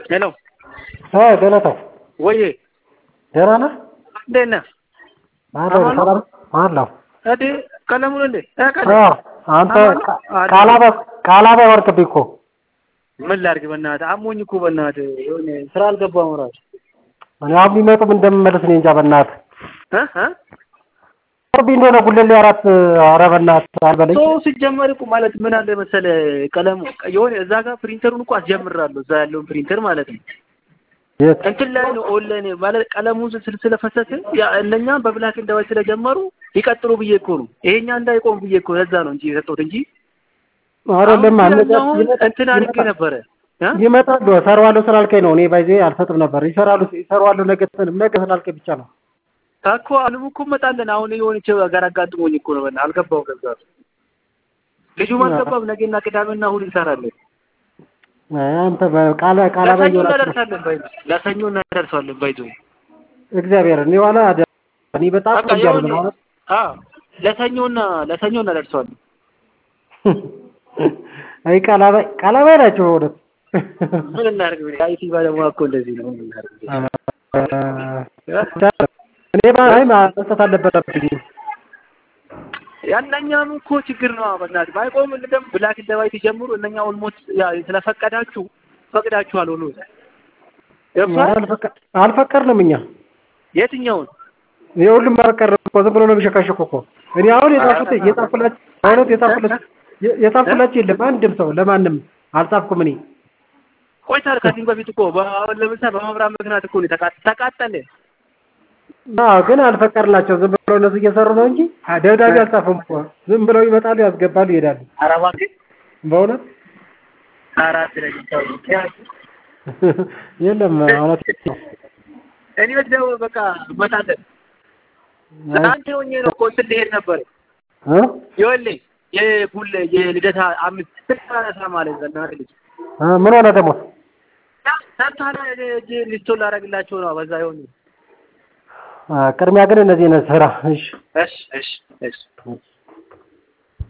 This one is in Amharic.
ሄሎ ገለታው ወዬ ደህና ነህ? እንዴት ነህ? አለሁ ሰላም አለሁ። እዲ ቀለሙን እንዴ እ ቀለም አዎ አንተ አማን ነው? አለ። ቃላበ ቃላበ ወርቅብኝ እኮ ምን ላድርግ በእናትህ አሞኝ እኮ በእናትህ የሆነ ስራ አልገባሁም እራሱ እኔ አሁን ቢመጡም እንደምመለስ እኔ እንጃ በእናትህ እ እ ቅርብ እንደሆነ ጉለሌ አራት ኧረ በእናትህ አልበለኝ ሰው ሲጀመር እኮ ማለት ምን አለ መሰለህ ቀለሙ የሆነ እዛ ጋር ፕሪንተሩን እኮ አስጀምራለሁ እዛ ያለውን ፕሪንተር ማለት ነው የት እንትን ላይ ነው ኦንላይን ማለት ቀለሙን ስል ስለፈሰሰ ያ እነኛ በብላክ ኤንድ ዋይት ስለጀመሩ ይቀጥሉ ብዬ እኮ ነው ይሄኛ እንዳይቆም ብዬ እኮ ለዛ ነው እንጂ የሰጠሁት እንጂ አይደለም አሁን አነጋ ያኛውን እንትን አድርጌ ነበረ እ ይመጣሉ እሰራዋለሁ ስላልከኝ ነው። እኔ ባይዜ አልሰጥም ነበር። ይሰራሉ ይሰራዋለሁ ነገ ነገ ስላልከኝ ብቻ ነው። እኮ አሁንም እኮ እመጣለን አሁን የሆነች ጋር አጋጥሞኝ እኮ ነው በእናትህ አልገባው ገዛ ልጁም አልገባም ነገና ቅዳሜና እሑድ እንሰራለን አንተ በቃላ ቃላ ለሰኞ ባይሆን እናደርሳለን ባይ ለሰኞ እናደርሳለን ባይዞ እግዚአብሔር እኔ ዋላ አደ- እኔ በጣም በቃ ቆያለሁ የሆነ ማለት አዎ ለሰኞና ለሰኞ እናደርሰዋለን አይ ቃላ ባይ ቃላ ባይ ናቸው ወደ ምን እናድርግ ብለህ አይቲ ባለሙያ እኮ እንደዚህ ነው ምን እናድርግ እኔ ባይ መስጠት አልነበረብኝ። ያንኛም እኮ ችግር ነው በእናትህ ባይቆም እንደም ብላክ ኤንድ ዋይት ጀምሩ እነኛ ኦልሞስት ያ ስለፈቀዳችሁ ፈቅዳችኋል ሁሉ ገብቶሃል አልፈቀ- አልፈቀድንም እኛ የትኛውን የሁሉም አልቀረም እኮ ዝም ብሎ ነው የሚሸካሸኩ እኮ እኔ አሁን የጻፉት የጻፉላችሁ እውነት የጻፉላችሁ የጻፉላችሁ የለም አንድም ሰው ለማንም አልጻፍኩም እኔ ቆይታል ከዚህም በፊት እኮ በአሁን ለምሳሌ በመብራት ምክንያት እኮ ነው የተቃ- ተቃጠለ አዎ ግን አልፈቀድላቸው ዝም ብለው እነሱ እየሰሩ ነው እንጂ ደብዳቤ አልጻፉም እኮ ዝም ብለው ይመጣሉ ያስገባሉ ይሄዳሉ ኧረ እባክህ በእውነት አራት ለኝ የለም እውነት ነው እኔ ወዲያው በቃ እመጣለን ትናንት ሆኜ ነው እኮ እንትን ልሄድ ነበር እ? ይኸውልህ የቡል የልደታ አምስት ስልሳ ማለት ዘና ልጅ እ ምን ሆነ ደግሞ ሰብታላ እጅ ሊስቶን ላደርግላቸው ነው በዛ ይሆን አ፣ ቅድሚያ ግን እነዚህ ነው ስራ እሺ እሺ እሺ እሺ